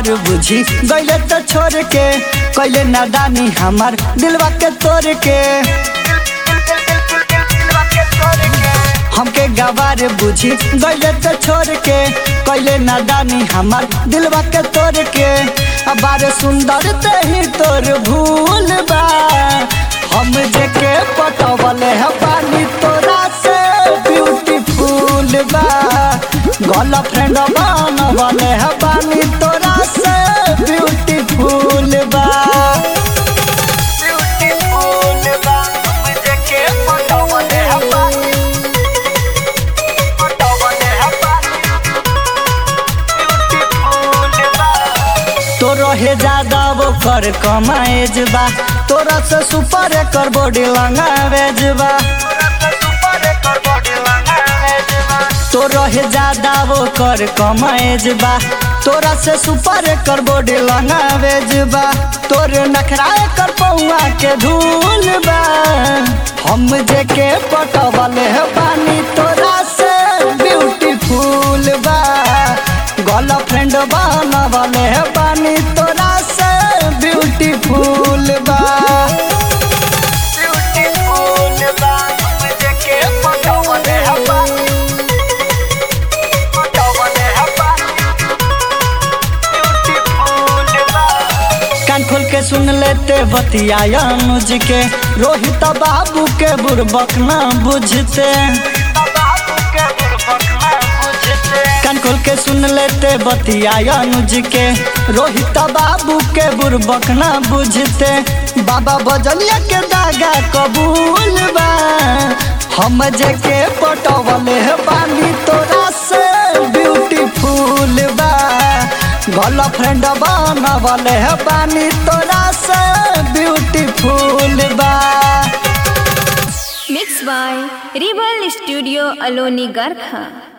गवार बुझी गैले तो छोड़ के कैले नादानी हमार दिलवा के तोड़ के हमके गवार बुझी गैले तो छोड़ के कैले नादानी हमार दिलवा के तोड़ के बार सुंदर ते ही तोर भूल बा हम जेके पटवले है पानी तोरा से ब्यूटीफुल बा गर्लफ्रेंड बनवले है पानी तोरा से ब्यूटीफुल बा ब्यूटीफुल बा हम जेके पटवले है पानी पटवले है पानी ब्यूटीफुल बा तो रहे ज्यादा वो कर कमाएज बा तोरा से सुपर कर बॉडी लंगावेज बा तो रहे ज्यादा वो कर कमाएज बा तोरा से सुपर कर बॉडी लंगावेज बा तोर नखरा कर पौआ के धूल बा हम जेके पटवले है पानी तोरा से ब्यूटीफुल बा गर्लफ्रेंड बनवले है पानी तोरा से ब्यूटीफुल बा ब्यूटीफुल बा हम जेके पटवले है पानी पटवले है पानी ब्यूटीफुल बा कान खोल के सुन लेते बतिया अनुज के रोहित बाबू के बुरबक न बुझते कान खोल के सुन लेते बतिया अनुज के रोहित बाबू के बुरबक न बुझते बाबा बजलिया के दागा कबूल बा हम जेके पटवले है पानी तोरा से ब्यूटीफुल बा गर्लफ्रेंड बनवले है पानी तोरा से ब्यूटीफुल बा Mixed by Rebel Studio Aloni Garkha.